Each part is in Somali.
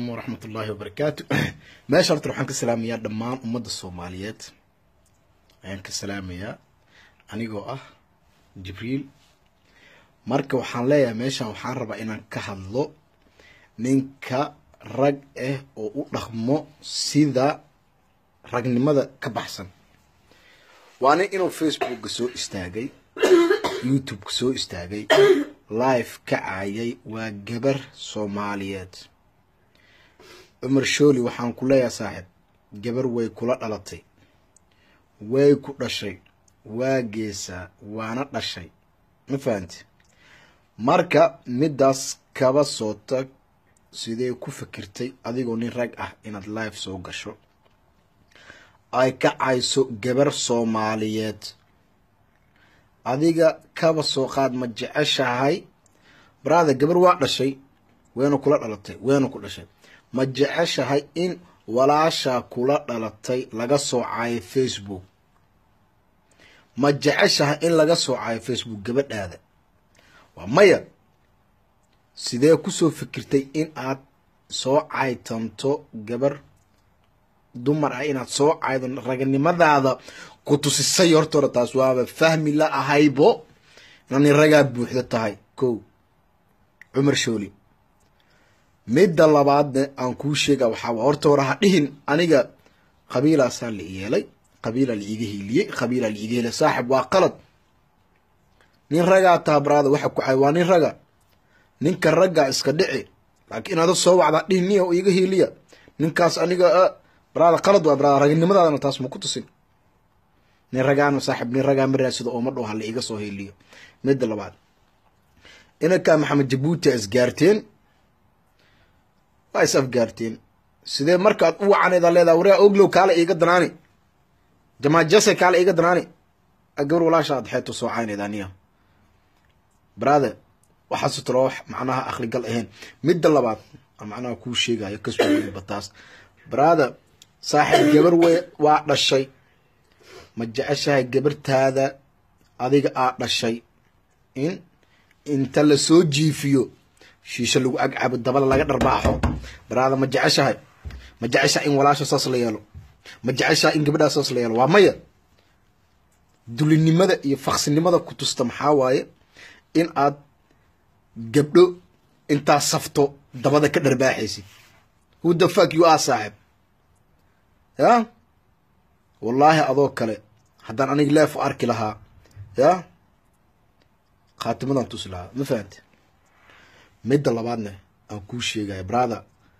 waraxmat ullaahi wabarakaatu meesha horta waxaan ka salaamayaa dhammaan ummadda soomaaliyeed ayaan ka salaamayaa anigoo ah jibriil marka waxaan leeyahay meeshan waxaan rabaa inaan ka hadlo ninka rag ah oo u dhaqmo sida ragnimada ka baxsan waa nin inuu facebookka soo istaagay youtubeka soo istaagay live ka caayay waa gabar soomaaliyeed cumar shooli waxaan ku leeyahay saaxiib gabar way kula dhalatay way ku dhashay waa geesaa waana dhashay ma fahanti marka middaas kaba soo tag sidee ku fikirtay adigoo nin rag ah inaad live soo gasho ay ka cayso gabar soomaaliyeed adiga kaba soo qaad ma jeceshahay baraada gabar waa dhashay wayna kula dhalatay wayna ku dhashay ma jeceshahay in walaashaa kula dhalatay laga soo caayo facebook ma jeceshahay in laga soo caayo facebook gabadhaada waa maya sidee kusoo fikirtay in aad soo caytanto gabar dumar ah inaad soo caydo raganimadaada ku tusisay horta hore taas waaba fahmi la ahaybo inaad nin ragaa buuxdo tahay ko cumar shooli midda labaadna aan kuu sheega waxaa horta hore ha dhihin aniga qabiilaasaa la yeelay qabiilaa la iiga hiiliyey qabiilaa la iiga hiiliyay saaxib waa qalad nin ragaa taha baraada waxa ku cay waa nin raga ninka raggaa iska dhici laakiin inaada soo wacdaa dhihin niya iiga hiiliya ninkaas aniga baraada qalad waa baraada raginimadaadana taas ma ku tusin nin ragaana saaxib nin ragaa ma raasado oo ma dhow hala iiga soo hiiliyo midda labaad inankaa maxamed jabuuti a isgaarteen waa is afgaarteen sidee markaad u wacaneeda leedaha waraa oglow kaale iiga danaani jamaajase kaale iiga danaani gabar walaasha ad xeeto soo cayneed aniya brother waxaasu talo wax macnaha akligal ahayn midda labaad macnaha kuu sheegayo kasooba taas brother saaxiib gabar wey waa dhashay ma jeceshahay gabartaada adiga aa dhashay in inta lasoo jiifiyo shiisho lagu agcabo dabada laga dharbaaxo baraada ma jeceshahay ma jeceshahay in walaasha saas la yeelo ma jeceshahay in gabadhaa saas la yeelo waa maya dulinimada iyo faksinimada ku tusta maxaa waaye in aad gabdho intaa safto dabada ka dharbaaxaysid who the fuck you are saaxib ya wallaahi adoo kale haddaan aniga leef arki lahaa ya khaatimadan tusi lahaa ma fahante midda labaadna aan kuu sheegaya brother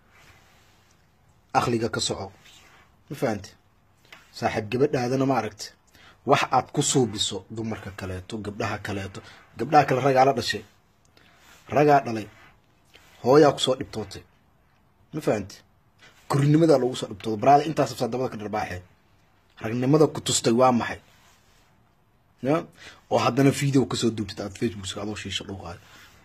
akliga ka soco ma fahante saaxiib gabadhaadana ma aragta wax aad ku suubiso dumarka kaleeto gabdhaha kaleeto gabdhaha kale ragaa la dhashay ragaa dhalay hooyaa kusoo dhibtootay ma fahante korinimadaa lagu soo dhibtooda brother intaas afsaa dabada ka dharbaaxee ragnimada ku tustay waa maxay ya oo haddana video kasoo duubtid aad facebookska adoo shiisho dhuuqaayo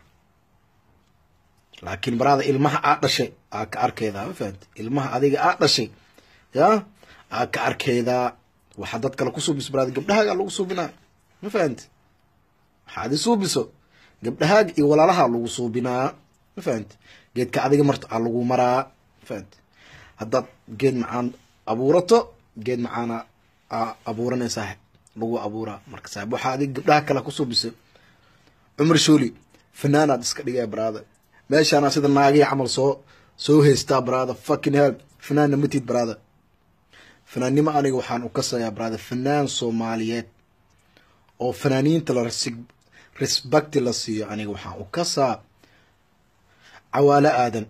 laakiin baraada ilmaha aa dhashay aa ka arkeydaa ma fahamti ilmaha adiga aa dhashay ya aa ka arkeydaa waxaa dad kale ku suubiso baraada gabdhahaagaa lagu suubinaa ma fahamti waxaad i suubiso gabdhahaaga iyo walaalaha lagu suubinaa ma fahamti geedka adiga marta aa lagu maraa ma fahamti haddaad geed macaan abuurato geed macaana aa abuuranay saaxib lagu abuuraa marka saaxib waxaa adiga gabdhaha kale ku suubisay cumar shooli fanaanaad iska dhigaya baraada meeshaana sida naagii camal soo soo haystaa brother fucking hell fanaanna matid brother fanaannimo aniga waxaan u kasayaa brother fanaan soomaaliyeed oo fanaaniinta la respecti la siiyo aniga waxaan u kasaa cawaalo aadan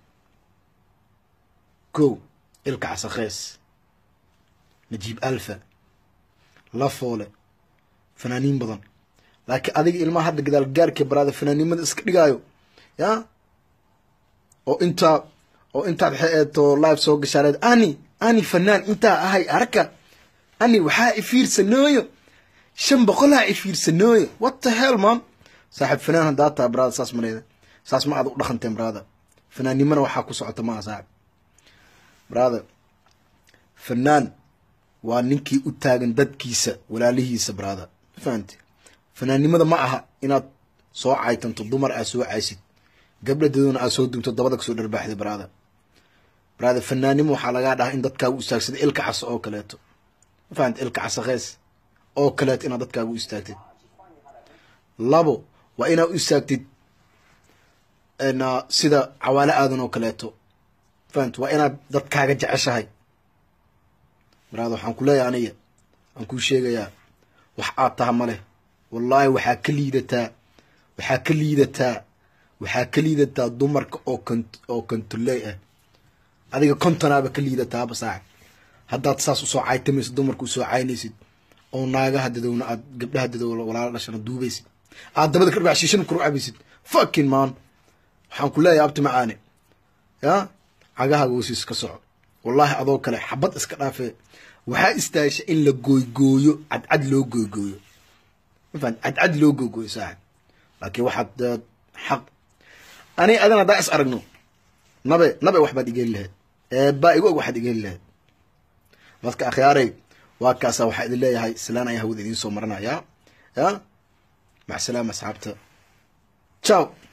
kow ilka casakhees najiib alfa lafoole fanaaniin badan laakiin adiga ilmaha hadda gadaal gaarka brother fanaannimada iska dhigaayo ya oo intaa oo intaad xeeto live soo gashaareed ani ani fanaan intaa ahay arka ani waxaa ifiirsanooyo shan boqolaa ifiirsanooyo what the hell man saaxib fanaan haddaa taa brother saas mareeda saas ma aad u dhaqanteen brother fanaannimana waxaa ku socota maaha saaxib brother fanaan waa ninkii u taagan dadkiisa walaalihiisa brother ma fahamte fanaannimada ma aha inaad soo caytanto dumar aad soo caysid gabdha dadona aad soo duubto dabada kasoo dharbaaxday baraada brother fanaanimo waxaa lagaa dhahaa in dadkaagu istaagsada ilka casa oo kaleeto ma fahamta ilka casa khees oo kaleeto inaad dadkaagu u istaagtid labo waa inaad u istaagtid sida cawaale aadan oo kaleeto fahamta waa inaad dadkaaga jeceshahay brother waxaan ku leeyahay aniga waan kuu sheegayaa wax aad taha ma leh wallaahi waxaa ka liidataa waxaa ka liidataa waxaa ka liidataa dumarka oo kon oo kontoley ah adiga kontonaaba ka liidataaba saac haddaad saas usoo caytamaysid dumarka usoo caynaysid oo naagaha dadowna aad gabdhaha dadowna walaala dhashana duubaysid aad dabada ka dhibaa shiishana kor u cabaysid fucking man waxaan ku leeyahay abti macaane ya cagaha goosiis ka soco wallaahi adoo kale xabad iska dhaafee waxaa istaahisha in la gooygooyo cadcad loo gooygooyo mafahant cadcad loo gooygooyo saaxib laakiin waxaad xaq ani adan haddaa is aragno nabe nabe waxbaad igeli lahayd eebaa igu og waxaad igeli lahayd dadka akhyaaray waa kaasa waxaa idin leeyahay silaan ayaa hawada idiin soo maranaya ya mac salaama asxaabta ciao